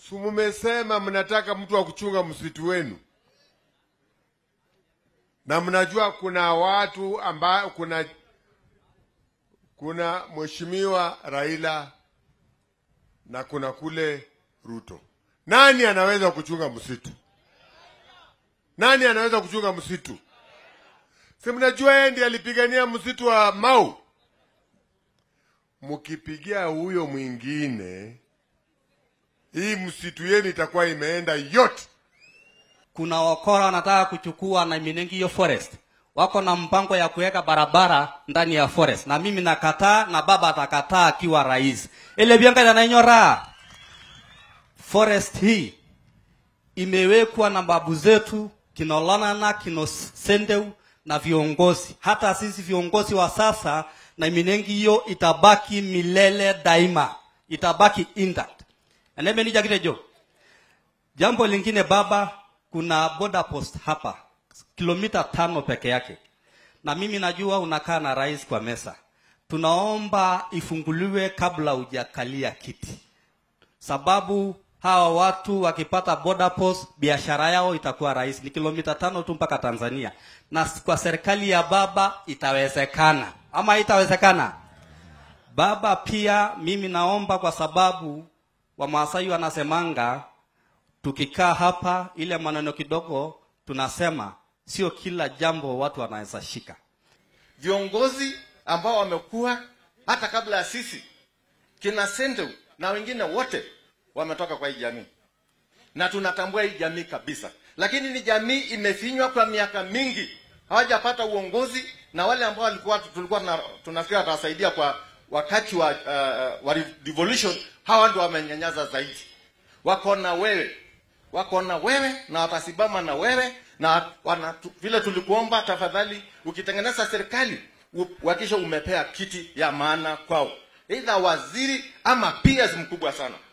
si mumesema mnataka mtu wa kuchunga msitu wenu, na mnajua kuna watu ambao kuna kuna mheshimiwa Raila na kuna kule Ruto. Nani anaweza kuchunga msitu? Nani anaweza kuchunga msitu? Si mnajua yeye ndiye alipigania msitu wa Mau. Mkipigia huyo mwingine, hii msitu yenu itakuwa imeenda yote. kuna wakora wanataka kuchukua na Minengi hiyo forest, wako na mpango ya kuweka barabara ndani ya forest, na mimi nakataa na baba atakataa akiwa rais. ile bianga nainyora forest hii imewekwa na babu zetu kinolanana kino sendeu na viongozi. Hata sisi viongozi wa sasa na Minengi hiyo itabaki milele daima, itabaki intact. Enemenija kitejo Jambo lingine baba, kuna border post hapa kilomita tano peke yake, na mimi najua unakaa na rais kwa mesa. Tunaomba ifunguliwe kabla hujakalia kiti, sababu hawa watu wakipata border post biashara yao itakuwa rahisi. Ni kilomita tano tu mpaka Tanzania, na kwa serikali ya baba itawezekana ama itawezekana? Baba, pia mimi naomba kwa sababu Wamaasai wanasemanga tukikaa hapa, ile maneno kidogo tunasema, sio kila jambo watu wanaweza shika. viongozi ambao wamekuwa hata kabla ya sisi kina Sendeu na wengine wote wametoka kwa hii jamii na tunatambua hii jamii kabisa, lakini ni jamii imefinywa kwa miaka mingi, hawajapata uongozi, na wale ambao walikuwa tulikuwa tuna- tunafikiri watawasaidia kwa wakati wa, uh, wa revolution, hawa ndio wamenyanyaza zaidi. Wako na wewe, wako na wewe na watasimama na wewe na wana, tu, vile tulikuomba, tafadhali ukitengeneza serikali uhakikishe umepea kiti ya maana kwao, aidha waziri ama PS mkubwa sana.